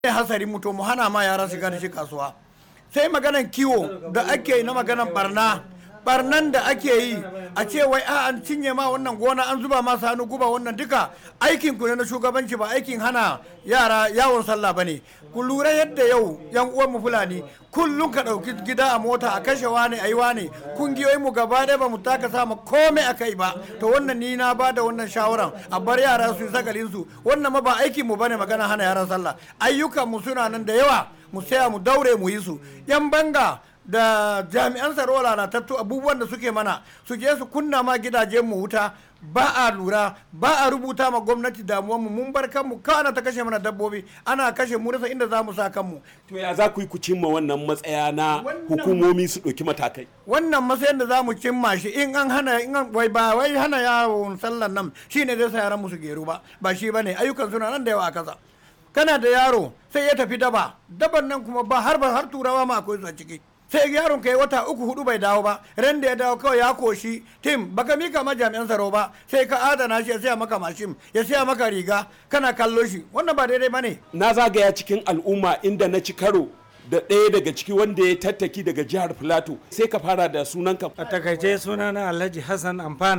hasari mu to mu hana ma yara shiga da shi kasuwa sai maganan kiwo da ake yi na maganan barna barnan da ake yi a ce wai a an cinye ma wannan gona an zuba masa hannu guba wannan duka aikin ku ne na shugabanci ba aikin hana yara yawon sallah bane ku lura yadda yau yan uwan mu fulani kullum ka dauki gida a mota a kashe wane ayi wane kungiyoyin mu gaba ɗaya ba mu taka sama komai a kai ba to wannan ni na ba da wannan shawaran a bar yara su yi sakalin su wannan ma ba aikin mu bane magana hana yaran sallah ayyukan mu suna nan da yawa mu saya mu daure mu yi su yan banga da jami'an tsaro lalatattu abubuwan da suke mana su je su kunna ma gidajen mu wuta ba a lura ba a rubuta ma gwamnati damuwanmu mun bar kanmu kana ta kashe mana dabbobi ana kashe mu rasa inda za mu sa kanmu to ya za ku yi ku cimma wannan matsaya na hukumomi su ɗauki matakai wannan matsayin da za mu cimma shi in an hana in an wai ba wai hana yawon sallan nan shine zai sa yaran mu su geru ba ba shi bane ayyukan suna nan da yawa a kasa kana da yaro sai ya tafi daba daban nan kuma ba har ba har turawa ma akwai su a ciki sai yaron kai wata uku hudu bai dawo ba ran da ya dawo kawai ya koshi tim baka mika ma jami'an tsaro ba sai ka adana shi ya siya maka mashin ya siya maka riga kana kallo shi wannan ba daidai bane na zagaya cikin al'umma inda na ci karo da ɗaya daga ciki wanda ya tattaki daga jihar filato sai ka fara da sunanka a takaice sunana alhaji hassan amfana